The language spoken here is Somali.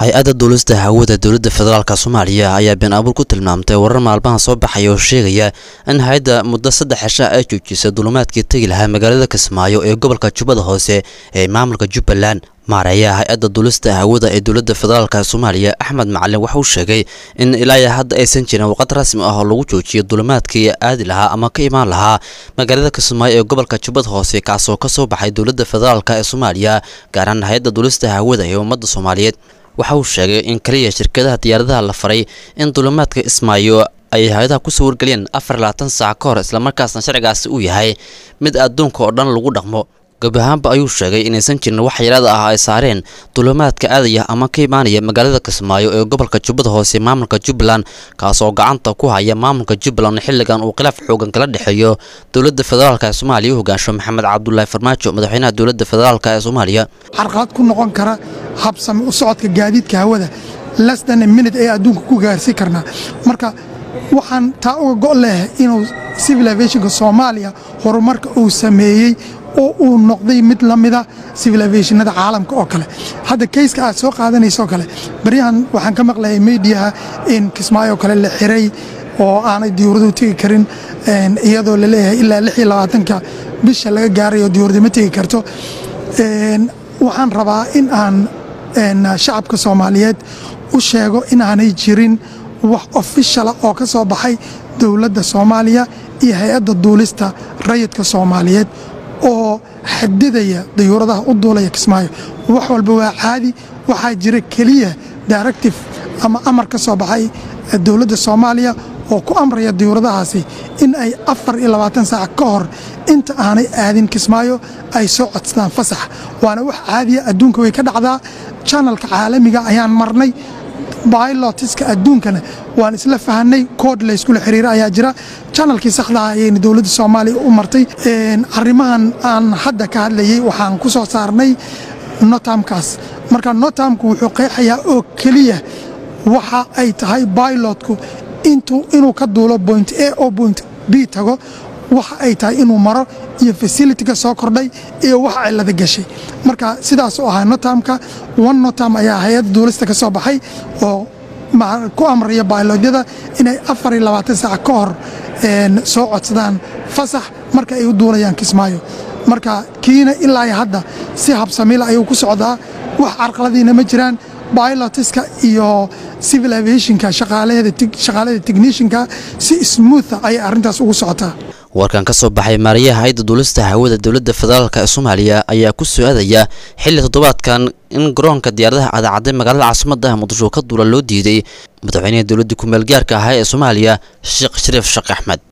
hay-adda duulista hawada dowladda federaalk soomaaliya ayaa been abuur ku tilmaamtay warar maalmaha soo baxaya oo sheegaya in hay-adda muddo saddex cisha ay joojisay duulumaadkii tegi lahaa magaalada kismaayo ee gobolka jubbada hoose ee maamulka jubbaland maareeyaha hay-adda duulista hawada ee dowladda federaalk soomaaliya axmed macalin waxa uu sheegay in ilaa hadda aysan jirin waqad rasmi ah oo lagu joojiyo duulumaadkii aadi lahaa ama ka imaan lahaa magaalada kismaayo ee gobolka jubbada hoose kaasoo kasoo baxay dowladda federaalk ee soomaaliya gaaraan hay-adda duulista hawada ee ummadda soomaaliyeed waxa uu sheegay in kaliya shirkadaha diyaaradaha la faray in duulumaadka ismaayo ay hay-adaha kusoo wargeliyeen afar labaatan saac ka hor islamarkaasna sharcigaasi uu yahay mid adduunka oo dhan lagu dhaqmo gabi ahaanba ayuu sheegay inaysan jirin wax yaraada ah ay saareen duulumaadka aadaya ama ka imaanaya magaalada kismaayo ee gobolka jubbada hoose maamulka jubbaland kaasoo gacanta ku haya maamulka jubbaland xilligan uu khilaaf xoogan kala dhexeeyo dowladda federaalk ee soomaaliya u hogaansho maxamed cabdulaahi farmaajo madaxweynaha dowladda federaalk ee soomaaliya carqalad ku noqon kara habsami u socodka gaadiidka hawada lasdan minute ee adduunka ku gaarsiin karnaa marka waxaan taa uga go' leh inuu civil aviationka soomaaliya horumarka uu sameeyey oo uu noqday mid la mida civil aviationada caalamka oo kale hadda kayska aad soo qaadanaysoo kale baryahan waxaan ka maqlayay mediaha in kismaayo kale la xiray oo aanay diyuuraduhu tegi karin iyadoo la leeyahay ilaa lix iyo labaatanka bisha laga gaarayo diyuurada ma tegi karto waxaan rabaa in aan shacabka soomaaliyeed u sheego inaanay jirin wax ofishala oo ka soo baxay dowladda soomaaliya iyo hay-adda duulista rayidka soomaaliyeed oo xadidaya dayuuradaha u duulaya kismaayo wax walba waa caadi waxaa jira keliya directive ama amar ka soo baxay dowladda soomaaliya oo ku amraya dayuuradahaasi in ay afar iyo labaatan saac ka hor inta aanay aadin kismaayo ay soo codsadaan fasax waana wax caadiya adduunka way ka dhacdaa janalka caalamiga ayaan marnay bailotiska adduunkana waan isla fahanay kood layskula xiriira ayaa jira janalkii saxdaha ayayna dowladda soomaaliya u martay arrimahan aan hadda ka hadlayey waxaan ku soo saarnay notamkaas marka notamku wuxuu qeexayaa oo keliya waxa ay tahay bailotku inuu ka duulo point a oo point b tago waxa ay tahay inuu maro iyo fasilitiga soo kordhay iyo wax cilada gashay marka sidaasuu ahaa notamka one notam ayaa hay-adda duulista ka soo baxay oo ku amraya bailodyada inay afar iyo labaatan saac ka hor soo codsadaan fasax marka ay u duulayaan kismaayo marka kiina ilaa hadda si habsamila ayuu ku socdaa wax carqaladiina ma jiraan bilotiska iyo civil aviationka shaqaalada technishinka si smootha ayay arrintaas ugu socotaa warkan ka soo baxay maarayaha hay-adda duulista hawada dowladda federaalk ee soomaaliya ayaa ku soo-aadaya xilli toddobaadkan in garoonka diyaaradaha cadacadday magaalada caasimadda muqdisho ka duula loo diiday madaxweynaha dowladda ku-meel gaarka ahaa ee soomaaliya sheekh shariif sheekh axmed